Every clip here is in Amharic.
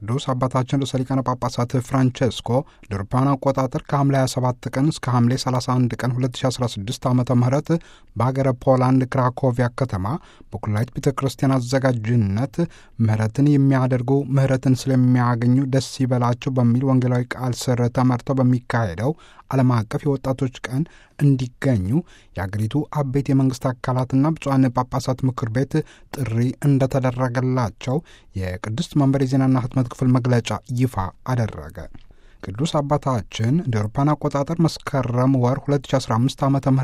ቅዱስ አባታችን ርዕሰ ሊቃነ ጳጳሳት ፍራንቼስኮ ለአውሮፓውያን አቆጣጠር ከሐምሌ 27 ቀን እስከ ሐምሌ 31 ቀን 2016 ዓ ም በሀገረ ፖላንድ ክራኮቪያ ከተማ በኩላሊት ቤተ ክርስቲያን አዘጋጅነት ምህረትን የሚያደርጉ ምህረትን ስለሚያገኙ ደስ ይበላቸው በሚል ወንጌላዊ ቃል ስር ተመርተው በሚካሄደው ዓለም አቀፍ የወጣቶች ቀን እንዲገኙ የአገሪቱ አበይት የመንግስት አካላትና ብፁዓን ጳጳሳት ምክር ቤት ጥሪ እንደተደረገላቸው የቅድስት መንበር የዜናና ህትመት ክፍል መግለጫ ይፋ አደረገ። ቅዱስ አባታችን እንደ አውሮፓውያን አቆጣጠር መስከረም ወር 2015 ዓ ም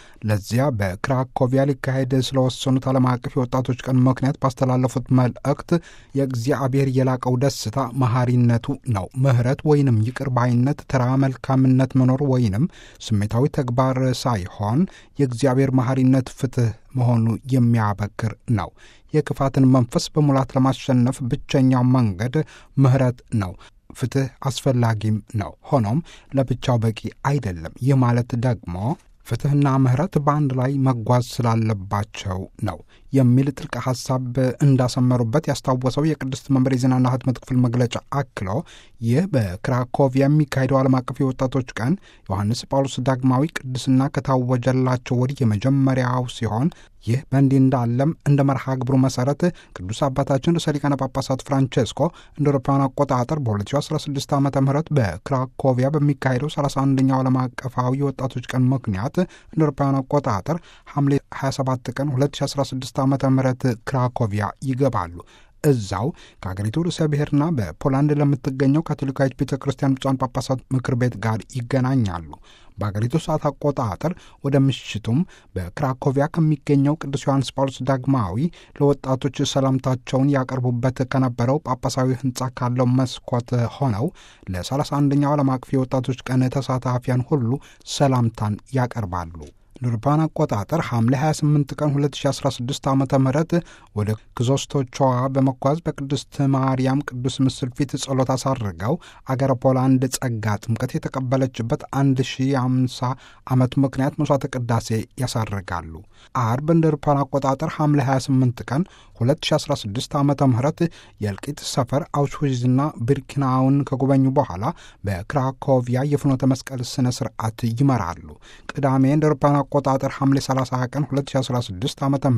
ለዚያ በክራኮቪያ ሊካሄድ ስለወሰኑት ዓለም አቀፍ የወጣቶች ቀን ምክንያት ባስተላለፉት መልእክት የእግዚአብሔር የላቀው ደስታ መሐሪነቱ ነው። ምህረት ወይንም ይቅር ባይነት፣ ተራ መልካምነት መኖር ወይንም ስሜታዊ ተግባር ሳይሆን የእግዚአብሔር መሐሪነት ፍትህ መሆኑ የሚያበክር ነው። የክፋትን መንፈስ በሙላት ለማሸነፍ ብቸኛው መንገድ ምህረት ነው። ፍትህ አስፈላጊም ነው። ሆኖም ለብቻው በቂ አይደለም። ይህ ማለት ደግሞ ፍትህና ምህረት በአንድ ላይ መጓዝ ስላለባቸው ነው የሚል ጥልቅ ሐሳብ እንዳሰመሩበት ያስታወሰው የቅድስት መንበር የዜናና ህትመት ክፍል መግለጫ አክሎ ይህ በክራኮቪያ የሚካሄደው ዓለም አቀፍ የወጣቶች ቀን ዮሐንስ ጳውሎስ ዳግማዊ ቅድስና ከታወጀላቸው ወዲህ የመጀመሪያው ሲሆን ይህ በእንዲህ እንዳለም እንደ መርሃ ግብሩ መሰረት ቅዱስ አባታችን ርዕሰ ሊቃነ ጳጳሳት ፍራንቼስኮ እንደ አውሮፓውያን አቆጣጠር በ2016 ዓ ም በክራኮቪያ በሚካሄደው 31ኛው ዓለም አቀፋዊ የወጣቶች ቀን ምክንያት እንደ አውሮፓውያን አቆጣጠር ሐምሌ 27 ቀን 2016 ዓ ም ክራኮቪያ ይገባሉ። እዛው ከሀገሪቱ ርዕሰ ብሔርና በፖላንድ ለምትገኘው ካቶሊካዊት ቤተ ክርስቲያን ብፁዓን ጳጳሳት ምክር ቤት ጋር ይገናኛሉ። በሀገሪቱ ሰዓት አቆጣጠር ወደ ምሽቱም በክራኮቪያ ከሚገኘው ቅዱስ ዮሐንስ ጳውሎስ ዳግማዊ ለወጣቶች ሰላምታቸውን ያቀርቡበት ከነበረው ጳጳሳዊ ሕንፃ ካለው መስኮት ሆነው ለ31ኛው ዓለም አቀፍ የወጣቶች ቀን ተሳታፊያን ሁሉ ሰላምታን ያቀርባሉ። ለአውሮፓውያን አቆጣጠር ሐምሌ 28 ቀን 2016 ዓ ም ወደ ክዞስቶቿ በመጓዝ በቅድስት ማርያም ቅዱስ ምስል ፊት ጸሎት አሳርገው አገረ ፖላንድ ጸጋ ጥምቀት የተቀበለችበት 1050 ዓመት ምክንያት መስዋዕተ ቅዳሴ ያሳርጋሉ። አርብ እንደ አውሮፓውያን አቆጣጠር ሐምሌ 28 ቀን 2016 ዓ ም የእልቂት ሰፈር አውሽዊዝና ብርኪናውን ከጎበኙ በኋላ በክራኮቪያ የፍኖተ መስቀል ስነ ስርዓት ይመራሉ። ቅዳሜ እንደ አውሮፓውያን አቆጣጠር ሐምሌ 30 ቀን 2016 ዓ ም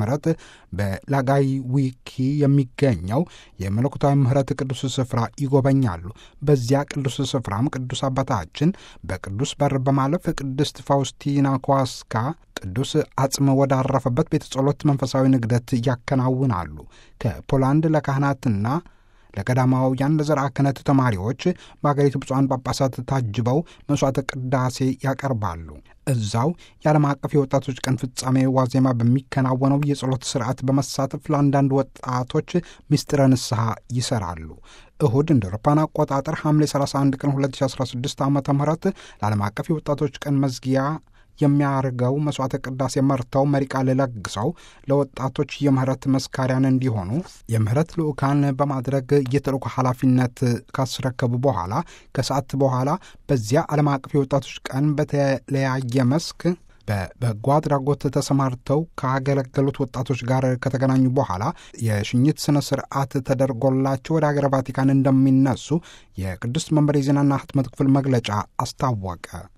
በላጋይ ዊኪ የሚገኘው የመለኮታዊ ምህረት ቅዱስ ስፍራ ይጎበኛሉ። በዚያ ቅዱስ ስፍራም ቅዱስ አባታችን በቅዱስ በር በማለፍ ቅድስት ፋውስቲና ኳስካ ቅዱስ አጽም ወዳረፈበት ቤተ ጸሎት መንፈሳዊ ንግደት ያከናውናሉ። ከፖላንድ ለካህናትና ለቀዳማውያን ለዘርዓ ክህነት ተማሪዎች በአገሪቱ ብፁዓን ጳጳሳት ታጅበው መሥዋዕተ ቅዳሴ ያቀርባሉ። እዛው የዓለም አቀፍ የወጣቶች ቀን ፍጻሜ ዋዜማ በሚከናወነው የጸሎት ስርዓት በመሳተፍ ለአንዳንድ ወጣቶች ምስጢረ ንስሐ ይሰራሉ። እሁድ እንደ አውሮፓውያን አቆጣጠር ሐምሌ 31 ቀን 2016 ዓ ም ለዓለም አቀፍ የወጣቶች ቀን መዝጊያ የሚያርገው መስዋዕተ ቅዳሴ መርተው መሪ ቃል ለግሰው ለወጣቶች የምህረት መስካሪያን እንዲሆኑ የምህረት ልዑካን በማድረግ የተልእኮ ኃላፊነት ካስረከቡ በኋላ ከሰዓት በኋላ በዚያ ዓለም አቀፍ የወጣቶች ቀን በተለያየ መስክ በበጎ አድራጎት ተሰማርተው ካገለገሉት ወጣቶች ጋር ከተገናኙ በኋላ የሽኝት ስነ ስርዓት ተደርጎላቸው ወደ ሀገረ ቫቲካን እንደሚነሱ የቅድስት መንበር የዜናና ህትመት ክፍል መግለጫ አስታወቀ።